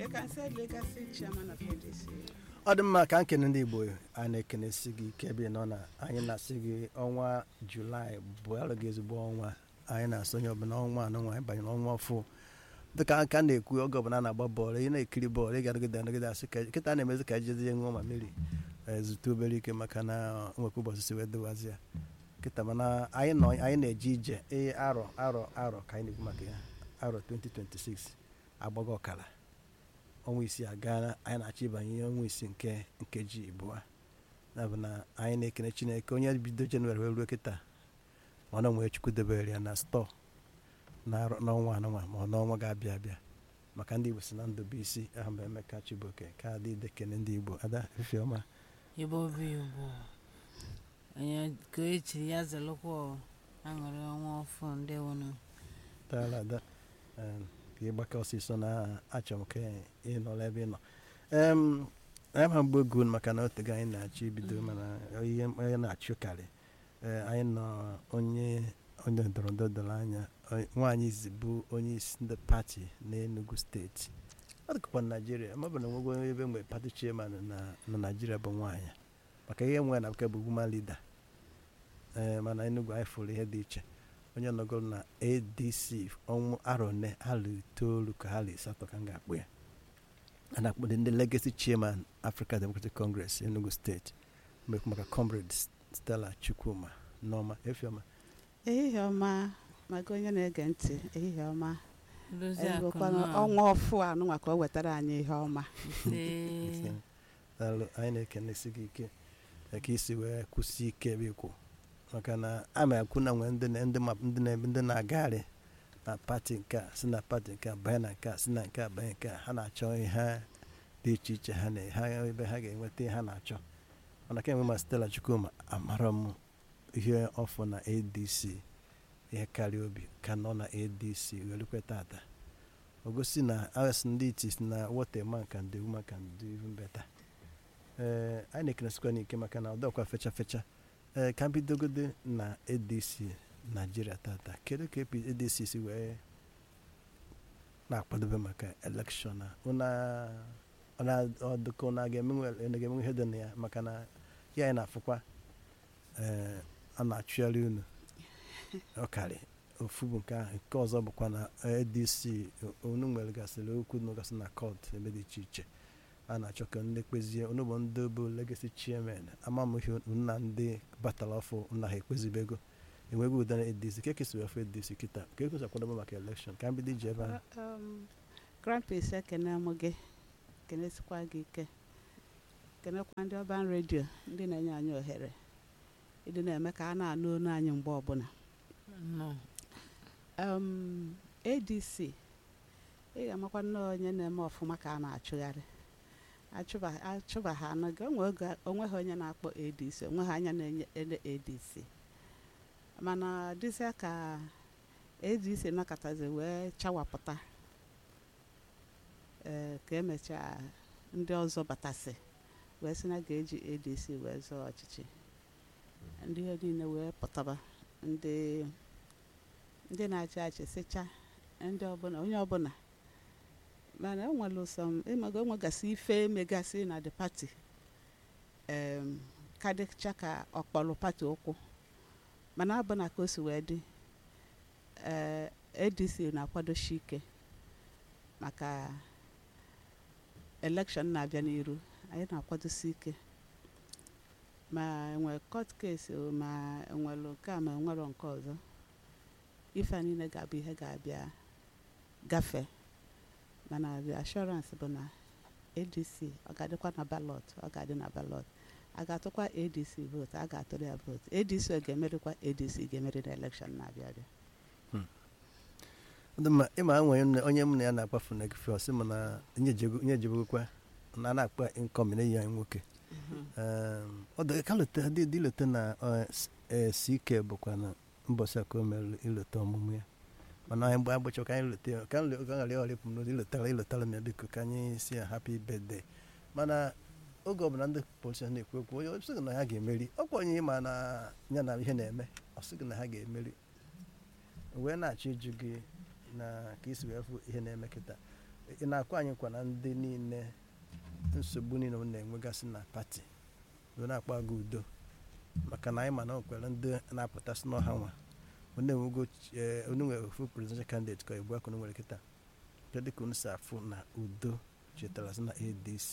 You can say legacy chairman of ADC. ọ dị mma ka nkene ndị igbo a na-ekenesi gị ike ebe ị nọ na anyị na-asị gị ọnwa julaị bụ alụ gị ezigbo ọnwa anyị na-asị onye ọbụla ọnwa anọ nwa anyị banyere ọnwa ọfụ dịka aka na-ekwu oge ọbụla a na-agba bọọlụ ị na-ekiri bọọlụ ị ga-adịgide adịgide asị ka kịta na-emezi ka jezie ṅụọ ma mmiri zute obere ike maka na nwekwa ụbọchị si wee dịwazi ya kịta mana anyị nọ anyị na-eje ije ee arọ arọ arọ ka anyị na-ekwu maka ya arọ 2026 agbago ọkara ọnwa isii agaala anyị na-achọ ịbanye ọnwa isii nke nkeji abụọ ya bụ na anyị na-ekene chineke onye bido jenụwarị wee ruo kịta mana nwee chukwu debere ya na stọọ na- n'ọnwa anụnwa ma ọ n'ọnwa ga-abịa abịa maka ndị igbo si na ndụ bụ isi ahụ bụ emeka chibuoke ka adị idekene ndị igbo ada ifeọma igbo bụ igbo onye ka echiri ya zelụkwa aṅụrị ọnwa ọfụ ndị wụnụ tara ada em, ka ịgbake ọsịsọ na achọ m ka ị nọrọ ebe ị nọ em anyị ma mgbe ogun maka na otego anyị na-achọ ibido mana ihe onye na-achụkarị ee anyị nọ onye onye ndọrọ ndọrọ doro anya onye- nwaanyị izi bụ onye isi ndị pati n'Enugu steeti ọ dịkwa na naijiria ma ọ bụ na nwego ebe mgbe pati chairman na na naijiria bụ nwaanyị maka ihe nwere na nke bụ woman leader ee mana Enugu anyị fụrụ ihe dị iche onye nọgoro na adc ọnwụ arọ ne alụ itoolu ka ha lụ asatọ ka m ga-akpụ ya a na-akpọ ndị legacy chairman africa democratic congress enugu steeti mekwu maka comrade stella chukwuma nneọma efiọma ehihie ọma maka onye na-ege ntị ehihie ọma dozie akụ egokwana na ọnwa ọfụ anụnwa ka o wetara anyị ihe ọma ise daalụ anyị na-ekenesi gị ike ka isi wee kwụsị ike ebe ikwu maka na ama ekwu na nwee ndị na- ndị ma- ndị na- ndị na-agagharị na pati nke a si na pati nke a banye na nke a si na nke a banye nke a ha na-achọ ihe ha dị iche iche ha na ha ebe ha ga-enweta ihe ha na-achọ mana kemgbe ma Stella Chukwuma amara m ihe ọfụ na ADC ihe karịa obi ka nọ na ADC welukwe tata o gosi na as ndị iti si na what a man can do woman can do even better ee anyị na-ekenesikwa n'ike maka na ọdọkwa fecha fecha ee ka m bidogode na adc naijiria tata kedu ka epi- adc si wee na-akwadobe maka elekshọn a ụna ọdụka ụna ga-emenwe unu ga-emenwe ihe dị na ya maka na ya anyị na-afụkwa ee a na-achụgharị unu ọkarị ofu bụ nke ahụ nke ọzọ bụkwa na adc unu nwere gasịrị okwu nọgasị na kọt ebe dị iche iche a na-achọ ka ndị kpezie unu bụ ndị bụ legacy chairman ama m ihe nna ndị batara ọfụ nna ha ekpezibego enweghị ụda na adc ka ekesiri ọfụ adc kịta ka ekwesị akwadobe maka elekshọn ka m bido iji ebe ahụ Um, grandpis ekene m gị kenesikwa gị ike kenekwa ndị ọban redio ndị na-enye anyị ohere ịdị na-eme ka a na-anụ olu anyị mgbe ọbụla nọ um, adc ị ga-amakwa nnọọ onye na-eme ọfụma ka a na-achụgharị achụba achụba ha anaghị onwe oge onweghị onye na-akpọ adc onweghị anya na-enye ele adc mana dịzịa ka adc nakọtazi wee chawapụta ee ka emechaa ndị ọzọ batasị wee sị na ga-eji adc wee zọọ ọchịchị ndị ihe niile wee pụtaba ndị ndị na-achị achị sịcha ndị ọbụla onye ọbụla mana enwere ụsọ ịmaga enwegasị ife megasị na the party em kadịcha ka ọkpọrọ pati ụkwụ mana abụna ka o si wee dị ee adc na-akwadoshi ike maka elekshọn na-abịa n'iru anyị na-akwadosi ike ma enwere court case o, ma enwere nke a ma enwero nke ọzọ ife a niile ga-abụ ihe ga-abịa gafee mana the assurance bụ na adc ọ ga-adịkwa na ballot ọ ga-adị na ballot a ga-atụkwa adc vote a ga-atụrụ ya vote adc ọ ga-emerikwa adc ga-emeri na elekshọn na-abịa abịa Ọ dị mma ịma nwere nne- onye m na ya na-akpafu na egefe ọsị m na nye jebogokwa na a na-akpa nkọm na ya nwoke Em, ọ dị ka lote dị dị lote na ọ, s- eh, ck bụkwa na mbọsị a ka o mere ilote ọmụmụ ya mana anyị mgbe agbụcha ka anyị lote ya ka anyị ka ghara ọrịpụ m n'ozi ilotara ilotara m ya biko ka anyị si ya happy birthday mana oge ọbụla ndị polisi na-ekwu okwu onye ọsị gị na ha ga-emeri ọkwa onye ma na ya na ihe na-eme ọ sị gị na ha ga-emeri wee na-achọ ịjụ gị na ka isi wee fụ ihe na-eme kịta ị na-akwa anyị kwa na ndị niile nsogbu niile unu na-enwegasị na pati wee na-akpa gị udo maka na anyị ma na o kwere ndị na-apụtasị n'ọha nwa onye enwego onye nwere ofu presidential candidate ka ebu aka unu nwere kịta kedu ka unu si afụ na udo chetara sị na adc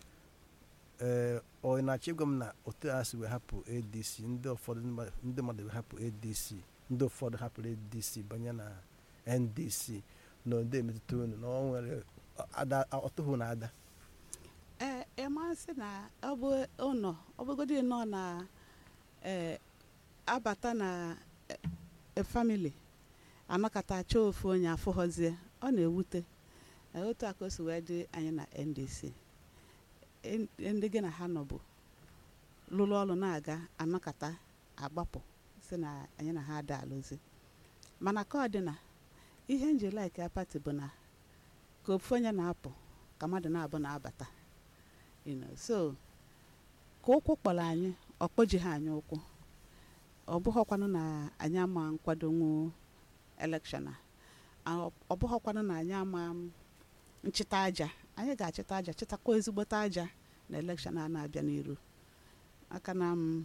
ee ọ na-achọ ịgwa m na otu a si wee hapụ adc ndị ụfọdụ mmadụ- ndị mmadụ wee hapụ adc ndị ụfọdụ hapụrụ adc banye na ndc na ndị emetụta unu na ọ nwere ada ọtụhụ na ada ee ịmasị na ọ bụ ụnọ ọ bụgodị nọ na ee abata na e famili anọkọta chọọ ofu onye afụghọzie ọ na-ewute Ee, otu a ka o si wee dị anyị na ndc En- ndị gị na ha nọbụ lụrụ ọrụ na-aga anọkọta agbapụ si na anyị na ha ada alụzi mana ka ọ dị na ihe nji laik ya pati bụ na ka ofu onye na-apụ ka mmadụ na-abụ na-abata you know so ka ụkwụ kpọrọ anyị ọ kpojighị anyị ụkwụ ọ bụghọkwanụ na anyị ama nkwadonwu elekshọn a ọ ọ bụghọkwanụ na anyị ama m nchịta aja anyị ga-achịta aja chịtakwa ezigbote aja na elekshọn a na-abịa n'iru maka na m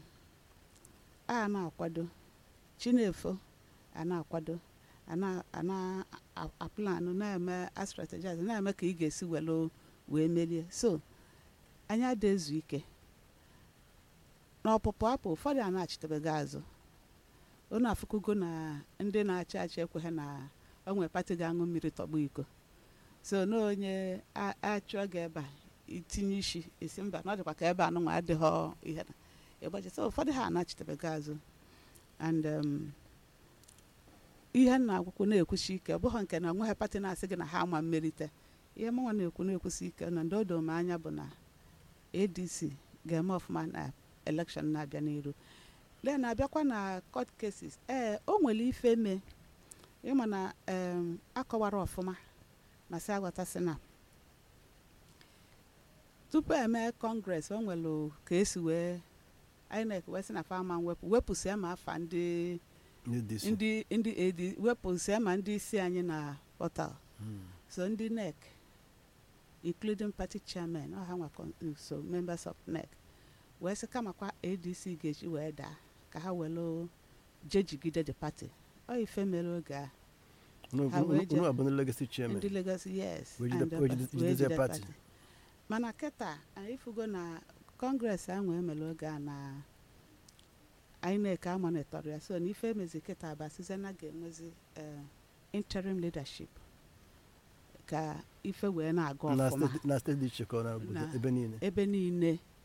a na-akwado chinefo a na-akwado a na- a na-aplanụ na-eme astrategize na-eme ka ị ga-esi welu wee merie so anyị ada ezu ike n'ọpụpụ apụ ụfọdụ a na-achịtebego azụ unu afụkụgo na ndị na-achị achị ekweghị na onwe pati ga-aṅụ mmiri tọgbu iko so na onye a- achụọ gị ebe a itinye isi isi mba na ọ dịkwa ka ebe anụnwa adịghọ ihe na ịgbachi so ụfọdụ ha na-achịtebego azụ and um, ihe m na-agwụkwụ na-ekwuchi ike ọ bụghị nke na onweghị pati na-asị gị na ha ama mmerite ihe mụnwa na-ekwu na-ekwusi ike na ndị o doo m anya bụ na adc ga-eme ọfụma na elekshọn na-abịa n'iru lee na-abịakwa na court cases ee o nwere ife mee ịma na em, akọwara ọfụma na si aghọtasị na tupu eme kọngres o nwere ka esi wee inec wee sị na fama wepụ wepụsịa ma afa ndị adc ndị ndị ad wepụsịa ma ndị isi anyị na pọtal Hmm. so ndị nec including party chairman ọha nwa con- so members of nec wee sị kamakwa adc ga-eji wee daa ka ha welu jejigide the party ọ ife mere oge a Unu- ha wee unu je- unu abụ ndị legacy chairman ndị legacy yes Wee jide- and the wee pa- jide- wee jidezie jide party. party. mana kịta anyị fugo na kọngres ahụ emere oge a na inec amonitọrọ ya so na ife emezi kịta bụ asịzena ga-enwezi eh, interim leadership ka ife wee na-aga na ọfụma steeti- na steeti dị iche ka ọ na obodo Na- ebe niile ebe niile